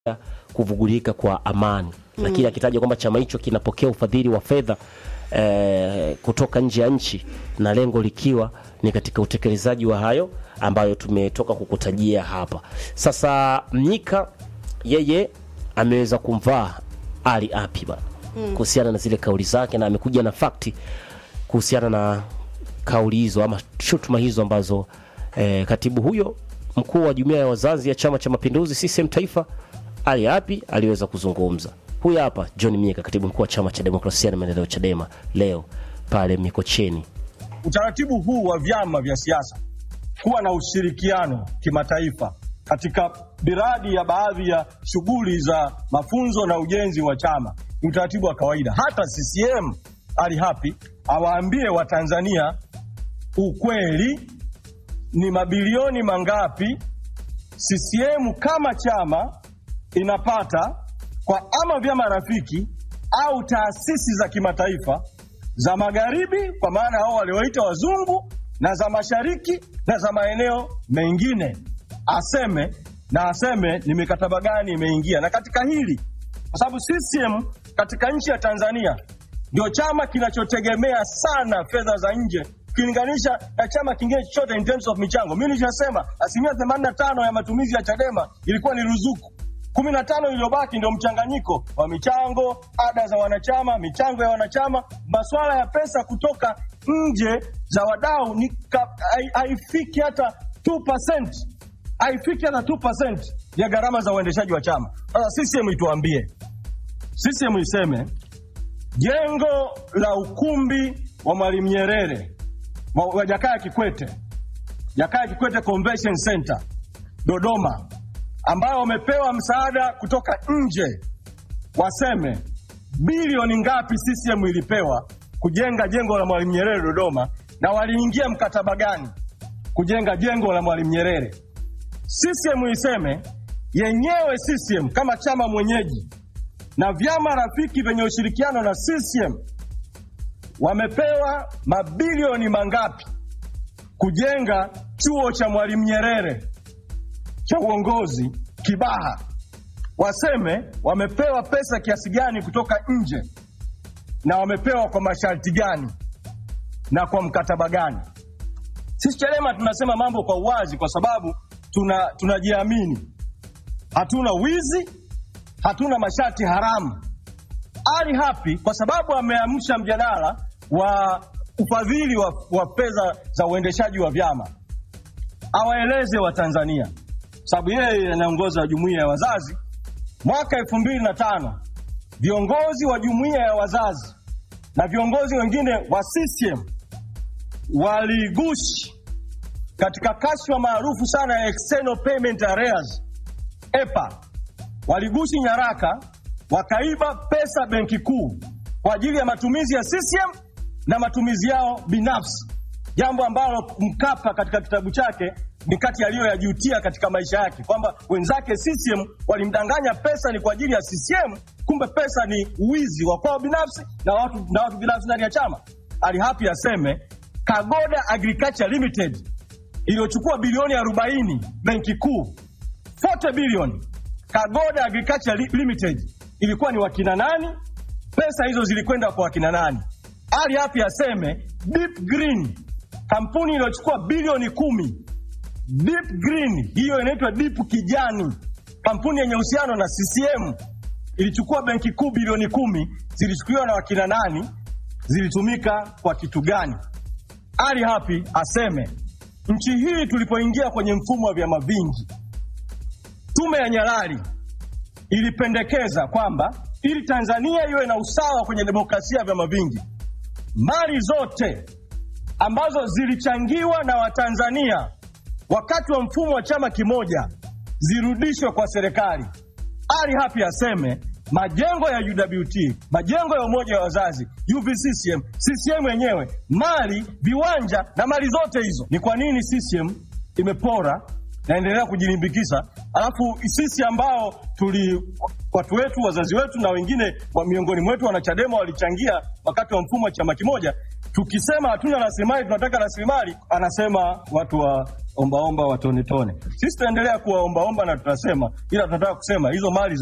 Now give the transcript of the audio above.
kuvugulika kwa amani mm. Lakini akitaja kwamba chama hicho kinapokea ufadhili wa fedha eh, kutoka nje ya nchi na lengo likiwa ni katika utekelezaji wa hayo ambayo tumetoka kukutajia hapa. Sasa Mnyika yeye ameweza kumvaa Ali Api bana mm. kuhusiana na zile kauli zake, na amekuja na fakti kuhusiana na kauli hizo ama shutuma hizo ambazo eh, katibu huyo mkuu wa jumuiya ya wazazi ya Chama cha Mapinduzi CCM Taifa Ali Api aliweza kuzungumza. Huyu hapa John Mnyika, katibu mkuu wa Chama cha Demokrasia na Maendeleo Chadema, leo pale Mikocheni. Utaratibu huu wa vyama vya siasa kuwa na ushirikiano kimataifa katika miradi ya baadhi ya shughuli za mafunzo na ujenzi wa chama ni utaratibu wa kawaida. Hata CCM Ali Hapi awaambie Watanzania ukweli, ni mabilioni mangapi CCM kama chama inapata kwa ama vyama rafiki au taasisi za kimataifa za magharibi, kwa maana hao walioita wazungu, na za mashariki na za maeneo mengine, aseme na aseme ni mikataba gani imeingia. Na katika hili, kwa sababu CCM katika nchi ya Tanzania ndio chama kinachotegemea sana fedha za nje ukilinganisha na chama kingine chochote in terms of michango. Mimi nilishasema asilimia 85 ya matumizi ya Chadema ilikuwa ni ruzuku kumi na tano iliyobaki ndio mchanganyiko wa michango, ada za wanachama, michango ya wanachama. Masuala ya pesa kutoka nje za wadau ni haifiki hata 2%, haifiki hata 2% ya gharama za uendeshaji wa chama. Sasa CCM ituambie, CCM iseme jengo la ukumbi wa Mwalimu Nyerere wa Jakaya Kikwete, Jakaya Kikwete Convention Center Dodoma ambao wamepewa msaada kutoka nje, waseme bilioni ngapi CCM ilipewa kujenga jengo la Mwalimu Nyerere Dodoma, na waliingia mkataba gani kujenga jengo la Mwalimu Nyerere. CCM iseme yenyewe, CCM kama chama mwenyeji na vyama rafiki vyenye ushirikiano na CCM wamepewa mabilioni mangapi kujenga chuo cha Mwalimu Nyerere cha uongozi Kibaha, waseme wamepewa pesa kiasi gani kutoka nje na wamepewa kwa masharti gani na kwa mkataba gani. Sisi Chadema tunasema mambo kwa uwazi, kwa sababu tuna tunajiamini, hatuna wizi, hatuna masharti haramu. Ali Hapi kwa sababu ameamsha mjadala wa ufadhili wa, wa fedha za uendeshaji wa vyama, awaeleze Watanzania sababu yeye anaongoza jumuiya ya wazazi. Mwaka elfu mbili na tano viongozi wa jumuiya ya wazazi na viongozi wengine wa CCM waligushi katika kashfa maarufu sana ya external payment arrears EPA, waligushi nyaraka, wakaiba pesa benki kuu kwa ajili ya matumizi ya CCM na matumizi yao binafsi, jambo ambalo Mkapa katika kitabu chake ni kati aliyoyajutia katika maisha yake, kwamba wenzake CCM walimdanganya pesa ni kwa ajili ya CCM, kumbe pesa ni uwizi wa kwao binafsi na watu, na watu binafsi ndani ya chama. Ali Hapi aseme Kagoda Agriculture Limited iliyochukua bilioni 40 benki kuu 40 bilioni, Kagoda Agriculture Limited ilikuwa ni wakina nani? Pesa hizo zilikwenda kwa wakina nani? Ali Hapi aseme Deep Green kampuni iliyochukua bilioni kumi Deep Green hiyo inaitwa Deep Kijani, kampuni yenye uhusiano na CCM ilichukua benki kuu bilioni kumi. Zilichukuliwa na wakina nani? Zilitumika kwa kitu gani? Ali Hapi aseme nchi hii tulipoingia kwenye mfumo wa vyama vingi, tume ya Nyalali ilipendekeza kwamba ili Tanzania iwe na usawa kwenye demokrasia ya vyama vingi, mali zote ambazo zilichangiwa na Watanzania wakati wa mfumo wa chama kimoja zirudishwe kwa serikali. Ali Hapi aseme majengo ya UWT, majengo ya umoja wa wazazi, UVCCM, CCM yenyewe, mali, viwanja na mali zote hizo. Ni kwa nini CCM imepora naendelea kujilimbikisa, alafu sisi ambao tuli watu wetu wazazi wetu na wengine wa miongoni mwetu wanachadema walichangia wakati wa mfumo wa chama kimoja, Tukisema hatuna rasilimali, tunataka rasilimali, anasema watu wa ombaomba watonetone. Sisi tutaendelea kuwa ombaomba na tutasema, ila tunataka kusema hizo mali